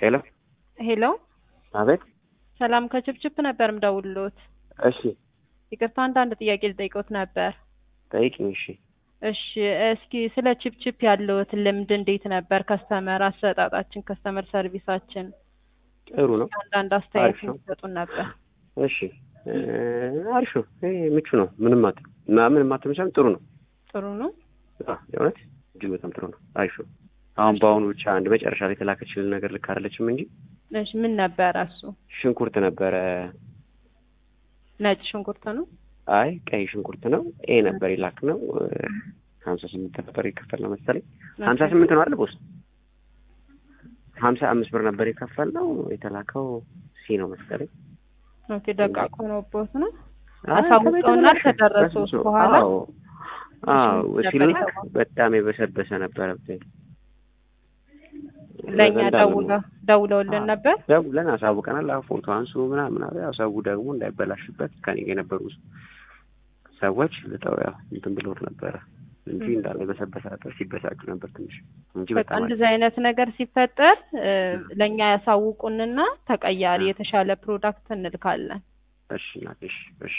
ሄሎ ሄሎ አቤት። ሰላም ከችፕችፕ ነበር ምደውልሎት። እሺ ይቅርታ አንዳንድ ጥያቄ ልጠይቆት ነበር። ጠይቅኝ። እሺ እሺ እስኪ ስለ ችፕችፕ ያለዎት ልምድ እንዴት ነበር? ከስተመር አሰጣጣችን፣ ከስተመር ሰርቪሳችን ጥሩ ነው። አንዳንድ አስተያየት አሪፍ ነው። ይሰጡን ነበር። እሺ እ አሪፍ ነው። ይሄ ምቹ ነው። ምንም አት እና ምንም አትመቻም። ጥሩ ነው። ጥሩ ነው። አዎ የእውነት እጅግ በጣም ጥሩ ነው። አሪፍ ነው። አሁን በአሁኑ ብቻ አንድ መጨረሻ ላይ የተላከችልን ነገር ልክ አይደለችም እንጂ እሺ ምን ነበረ እሱ? ሽንኩርት ነበረ። ነጭ ሽንኩርት ነው። አይ ቀይ ሽንኩርት ነው። ኤ ነበር የላክ ነው። ሀምሳ ስምንት ነበር የከፈል ነው መሰለኝ። ሀምሳ ስምንት ነው አይደል ቦስ? ሀምሳ አምስት ብር ነበር የከፈል ነው። የተላከው ሲ ነው መሰለኝ። ኦኬ ደቃቅ ሆኖቦት ነው። አይ አሳውቀውና ተበላሸ። ከደረሱት በስብሶ። በኋላ አዎ አዎ ነበር ሲላክ የተባለው። በጣም የበሰበሰ ነበረብኝ። ለእኛ እንዳለ ደውለው ደውለውልን አዎ። ነበር። ደውለን አሳውቀናል። አዎ ፎቶ አንሱ ምናምን አለ። ያው ሰው ደግሞ እንዳይበላሽበት ከኔ ጋር የነበሩ ሰዎች ልጠው ያው እንትን ብሎት ነበረ እንጂ ም። እንዳለ በሰበሰ ነበር። ሲበሳጩ ነበር ትንሽ እንጂ በቃ በጣም አሪፍ እንደዚህ አይነት ነገር ሲፈጠር እ፣ ለእኛ ያሳውቁንና ተቀያሪ አ። የተሻለ ፕሮዳክት እንልካለን። እሺ እናቴ፣ እሺ እሺ።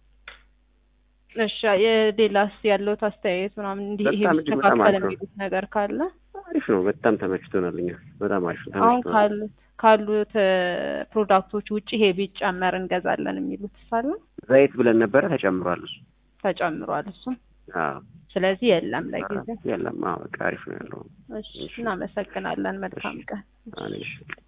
እሺ የሌላስ ያለውት አስተያየት ምናምን እንዲህ ይሄ በጣም እጅግ በጣም ቢስተካከል አሪፍ ነው። የሚሉት ነገር ካለ አሪፍ ነው። በጣም ተመችቶናል። እኛ በጣም አሪፍ ነው። አሁን ተመችቶናል። ካሉት ካሉት እ፣ ፕሮዳክቶች ውጭ ይሄ ቢጨመር እንገዛለን የሚሉት ሳለ ዘይት ብለን ነበረ ተጨምሯል። እሱ ተጨምሯል እሱም። አዎ ስለዚህ የለም ለጊዜው። የለም። አዎ በቃ አሪፍ ነው ያለው። እሺ እናመሰግናለን። መልካም ቀን። አዎ እሺ